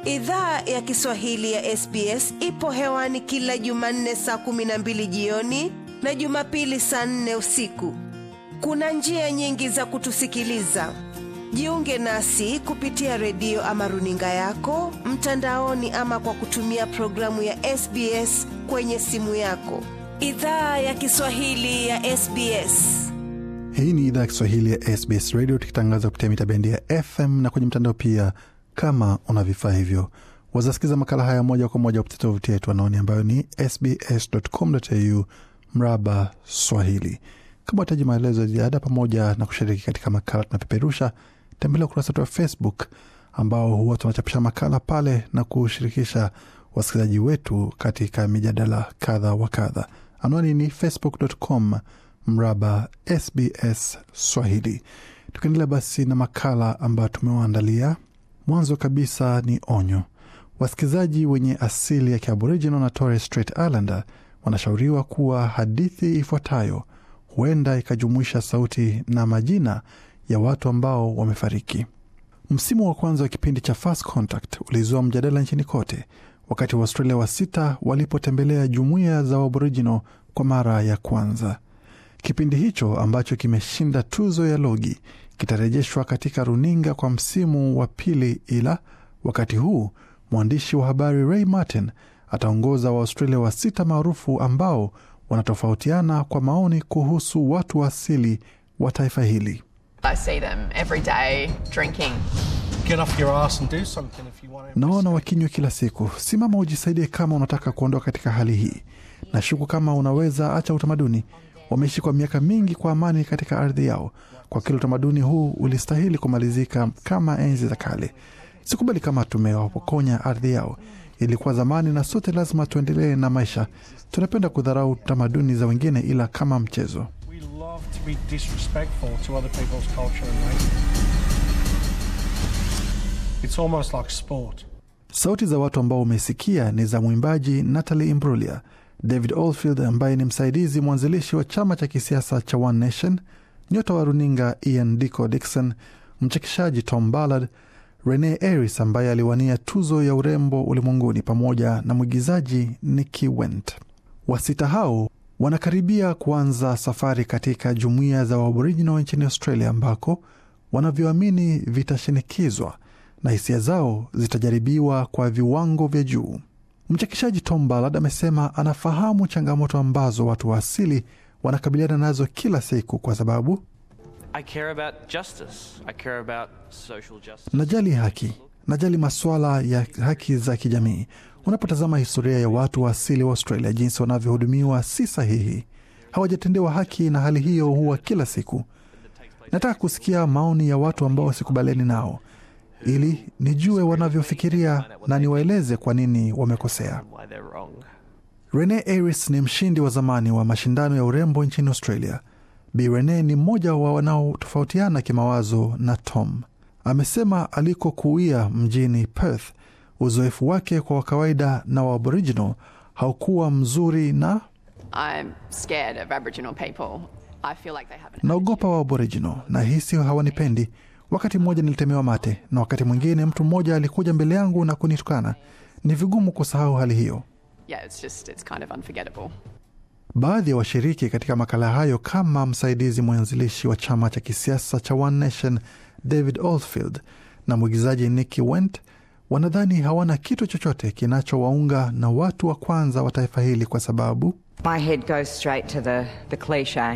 Idhaa ya Kiswahili ya SBS ipo hewani kila Jumanne saa kumi na mbili jioni na Jumapili saa nne usiku. Kuna njia nyingi za kutusikiliza. Jiunge nasi kupitia redio ama runinga yako mtandaoni, ama kwa kutumia programu ya SBS kwenye simu yako. Idhaa ya Kiswahili ya SBS. Hii ni idhaa ya Kiswahili ya SBS Radio, tukitangaza kupitia mita bendi ya FM na kwenye mtandao pia. Kama una vifaa hivyo, wazasikiza makala haya moja kwa moja kupitia tovuti yetu anaoni ambayo ni sbs.com.au mraba Swahili. Kama unahitaji maelezo ya ziada pamoja na kushiriki katika makala tunapeperusha, tembelea ukurasa wetu wa Facebook ambao huwa tunachapisha makala pale na kushirikisha wasikilizaji wetu katika mijadala kadha wa kadha. Anwani ni facebook.com mraba SBS Swahili. Tukiendelea basi na makala ambayo tumewaandalia, mwanzo kabisa ni onyo. Wasikilizaji wenye asili ya Kiaboriginal na Torres Strait Islander wanashauriwa kuwa hadithi ifuatayo huenda ikajumuisha sauti na majina ya watu ambao wamefariki. Msimu wa kwanza wa kipindi cha First Contact ulizua mjadala nchini kote wakati Waaustralia wa sita walipotembelea jumuiya za Aboriginal kwa mara ya kwanza. Kipindi hicho ambacho kimeshinda tuzo ya Logie kitarejeshwa katika runinga kwa msimu wa pili, ila wakati huu mwandishi wa habari Ray Martin ataongoza Waaustralia wa sita maarufu ambao wanatofautiana kwa maoni kuhusu watu wa asili wa taifa hili. I see them every day drinking. Get off your ass and do something if you want to. Naona wakinywa kila siku. Simama ujisaidie kama unataka kuondoka katika hali hii. Nashuku kama unaweza acha utamaduni. Wameishi kwa miaka mingi kwa amani katika ardhi yao. Kwa kile utamaduni huu ulistahili kumalizika kama enzi za kale. Sikubali kama tumewapokonya ardhi yao. Ilikuwa zamani na sote lazima tuendelee na maisha. Tunapenda kudharau tamaduni za wengine, ila kama mchezo. We love to be disrespectful to other people's culture and race. It's almost like sport. Sauti za watu ambao umesikia ni za mwimbaji Natalie Imbruglia, David Oldfield ambaye ni msaidizi mwanzilishi wa chama cha kisiasa cha One Nation, nyota wa runinga Ian Dico Dixon, mchekeshaji Tom Ballard, Rene Aris ambaye aliwania tuzo ya urembo ulimwenguni, pamoja na mwigizaji Nikki Went. Wasita hao wanakaribia kuanza safari katika jumuiya za Aboriginal nchini Australia ambako wanavyoamini vitashinikizwa na hisia zao zitajaribiwa kwa viwango vya juu. Mchekeshaji Tom Ballard amesema anafahamu changamoto ambazo watu wa asili wanakabiliana nazo kila siku, kwa sababu I care about justice. I care about social justice. najali haki, najali masuala ya haki za kijamii. Unapotazama historia ya watu wa asili wa Australia, jinsi wanavyohudumiwa si sahihi, hawajatendewa haki, na hali hiyo huwa kila siku. Nataka kusikia maoni ya watu ambao sikubaliani nao ili nijue wanavyofikiria na niwaeleze kwa nini wamekosea. Why they're wrong. Rene Aris ni mshindi wa zamani wa mashindano ya urembo nchini Australia. Bi Rene ni mmoja wa wanaotofautiana kimawazo na Tom. Amesema alikokuia mjini Perth, uzoefu wake kwa kawaida na wa Aboriginal haukuwa mzuri na I'm scared of Aboriginal people. I feel like they have an naogopa wa Aboriginal na hisi hawanipendi. Wakati mmoja nilitemewa mate na wakati mwingine mtu mmoja alikuja mbele yangu na kunitukana. Ni vigumu kusahau hali hiyo. yeah, it's just it's kind of unforgettable. Baadhi ya washiriki katika makala hayo kama msaidizi mwanzilishi wa chama cha kisiasa cha One Nation David Oldfield na mwigizaji Nikki Went wanadhani hawana kitu chochote kinachowaunga na watu wa kwanza wa taifa hili kwa sababu My head goes straight to the, the cliche,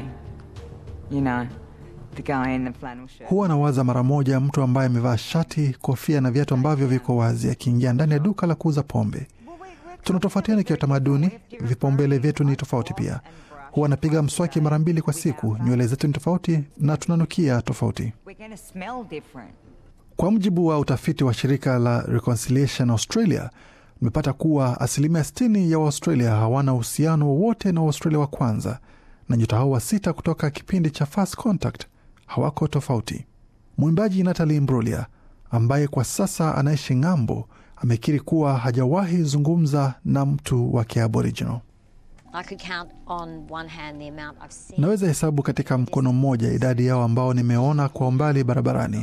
you know, the guy in the flannel shirt. huwa anawaza mara moja mtu ambaye amevaa shati, kofia na viatu ambavyo viko wazi akiingia ndani ya duka la kuuza pombe. Tunatofautiana kiutamaduni, vipaumbele vyetu ni tofauti pia. Huwa anapiga mswaki mara mbili kwa siku, nywele zetu ni tofauti na tunanukia tofauti. We're going to smell different. Kwa mujibu wa utafiti wa shirika la Reconciliation Australia, umepata kuwa asilimia 60 ya Waaustralia hawana uhusiano wowote na Waustralia wa kwanza, na nyota hao wa sita kutoka kipindi cha First Contact hawako tofauti. Mwimbaji Natalie Imbruglia ambaye kwa sasa anaishi ng'ambo amekiri kuwa hajawahi zungumza na mtu wa Kiaboriginal. I could count on one hand the amount I've seen. Naweza hesabu katika mkono mmoja idadi yao ambao nimeona kwa umbali barabarani.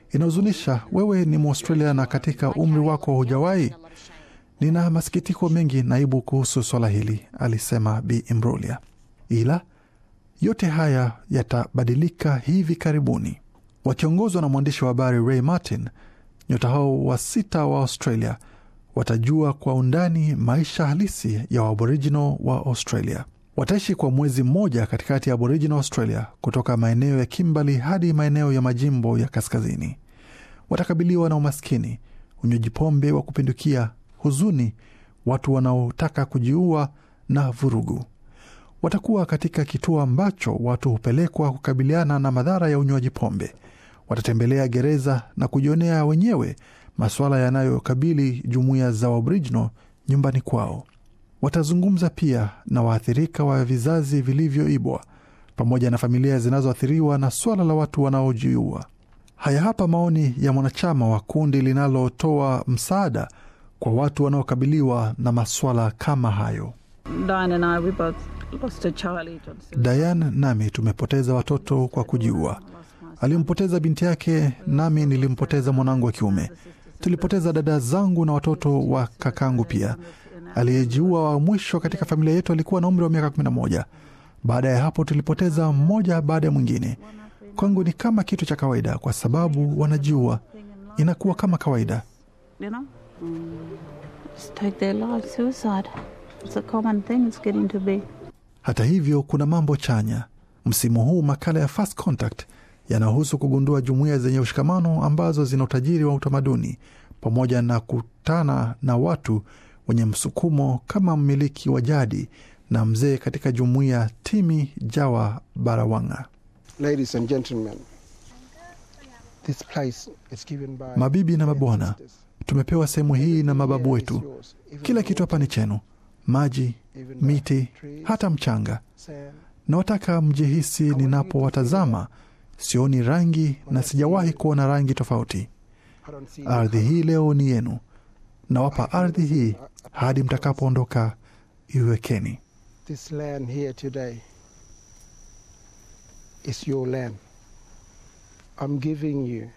Inahuzunisha, wewe ni Mwaustralia na katika umri wako hujawahi. Nina masikitiko mengi naibu kuhusu swala hili, alisema Bi Imbruglia, ila yote haya yatabadilika hivi karibuni. Wakiongozwa na mwandishi wa habari Ray Martin, nyota hao wa sita wa Australia watajua kwa undani maisha halisi ya Waaboriginal wa Australia. Wataishi kwa mwezi mmoja katikati ya Aboriginal Australia, kutoka maeneo ya Kimberley hadi maeneo ya majimbo ya kaskazini. Watakabiliwa na umaskini, unywaji pombe wa kupindukia, huzuni, watu wanaotaka kujiua na vurugu. Watakuwa katika kituo ambacho watu hupelekwa kukabiliana na madhara ya unywaji pombe. Watatembelea gereza na kujionea wenyewe masuala yanayokabili jumuiya za Aboriginal nyumbani kwao. Watazungumza pia na waathirika wa vizazi vilivyoibwa pamoja na familia zinazoathiriwa na swala la watu wanaojiua. Haya hapa maoni ya mwanachama wa kundi linalotoa msaada kwa watu wanaokabiliwa na maswala kama hayo. Diane and I, we both lost a child on suicide. Diane nami tumepoteza watoto kwa kujiua. Alimpoteza binti yake, nami nilimpoteza mwanangu wa kiume. Tulipoteza dada zangu na watoto wa kakangu pia. Aliyejiua wa mwisho katika familia yetu alikuwa na umri wa miaka 11. Baada ya hapo tulipoteza mmoja baada ya mwingine. Kwangu ni kama kitu cha kawaida, kwa sababu wanajiua, inakuwa kama kawaida. You know? Just take their lives, suicide. It's a common thing, it's getting to be. Hata hivyo, kuna mambo chanya. Msimu huu makala ya First Contact yanahusu kugundua jumuiya zenye ushikamano ambazo zina utajiri wa utamaduni pamoja na kutana na watu wenye msukumo kama mmiliki wa jadi na mzee katika jumuiya Timi Jawa Barawanga. Ladies and gentlemen, this place is given by Mabibi na mabwana, tumepewa sehemu hii na mababu wetu. Kila kitu hapa ni chenu: maji, miti, hata mchanga. Nawataka mjihisi ninapowatazama, sioni rangi na sijawahi kuona rangi tofauti. Ardhi hii leo ni yenu. Nawapa ardhi hii hadi mtakapoondoka. Iwekeni. This land here today is your land. I'm giving you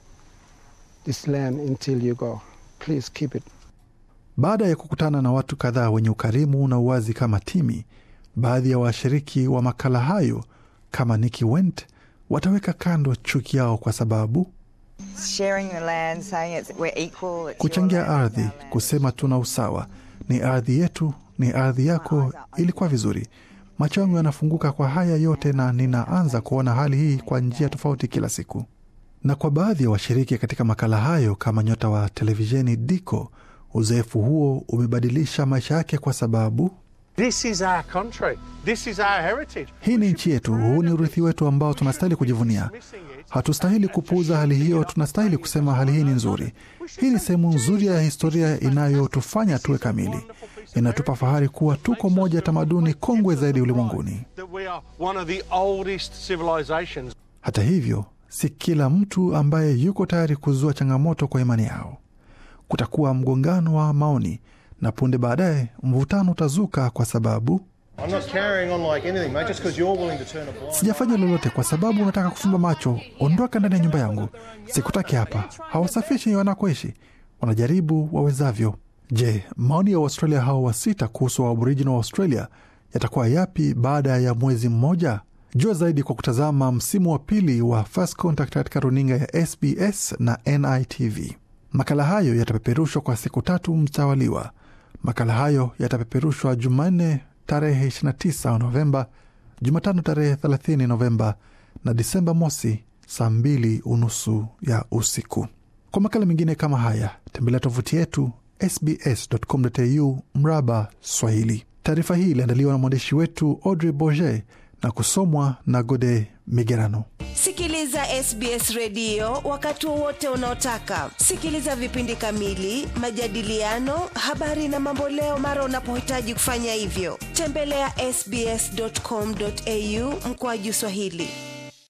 this land until you go. Please keep it. Baada ya kukutana na watu kadhaa wenye ukarimu na uwazi kama Timi, baadhi ya washiriki wa makala hayo kama Nikki Went wataweka kando chuki yao kwa sababu Sharing the land, saying it's, we're equal. It's kuchangia your land, ardhi, it's our land. kusema tuna usawa, ni ardhi yetu, ni ardhi yako, ilikuwa vizuri. Macho yangu yanafunguka kwa haya yote, na ninaanza kuona hali hii kwa njia tofauti kila siku. Na kwa baadhi ya washiriki katika makala hayo kama nyota wa televisheni Diko, uzoefu huo umebadilisha maisha yake kwa sababu This is our country. This is our heritage. hii ni nchi yetu, huu ni urithi wetu ambao tunastahili kujivunia. Hatustahili kupuuza hali hiyo, tunastahili kusema hali hii ni nzuri. Hii ni sehemu nzuri ya historia inayotufanya tuwe kamili. Inatupa fahari kuwa tuko moja ya tamaduni kongwe zaidi ulimwenguni. That we are one of the oldest civilizations. Hata hivyo, si kila mtu ambaye yuko tayari kuzua changamoto kwa imani yao. Kutakuwa mgongano wa maoni na punde baadaye mvutano utazuka kwa sababu I'm not carrying on like anything, mate, just because you're willing to turn a blind sijafanya lolote kwa sababu unataka kufumba macho. Ondoka ndani ya nyumba yangu, sikutaki hapa. Hawasafishi wanakoishi, wanajaribu wawezavyo. Je, maoni ya Waustralia hao wa sita kuhusu wa Aboriginal wa Australia yatakuwa yapi baada ya mwezi mmoja? Jua zaidi kwa kutazama msimu wa pili wa First Contact katika runinga ya SBS na NITV. Makala hayo yatapeperushwa kwa siku tatu mtawaliwa. Makala hayo yatapeperushwa Jumanne tarehe 29 Novemba, Jumatano tarehe 30 Novemba na Disemba mosi saa mbili unusu ya usiku. Kwa makala mengine kama haya tembelea tovuti yetu sbs.com.au mraba Swahili. Taarifa hii iliandaliwa na mwandishi wetu Audrey Bourget na kusomwa na Gode Migerano. Sikiliza SBS redio wakati wowote unaotaka. Sikiliza vipindi kamili, majadiliano, habari na mamboleo mara unapohitaji kufanya hivyo. Tembelea ya sbs.com.au mkoaju Swahili.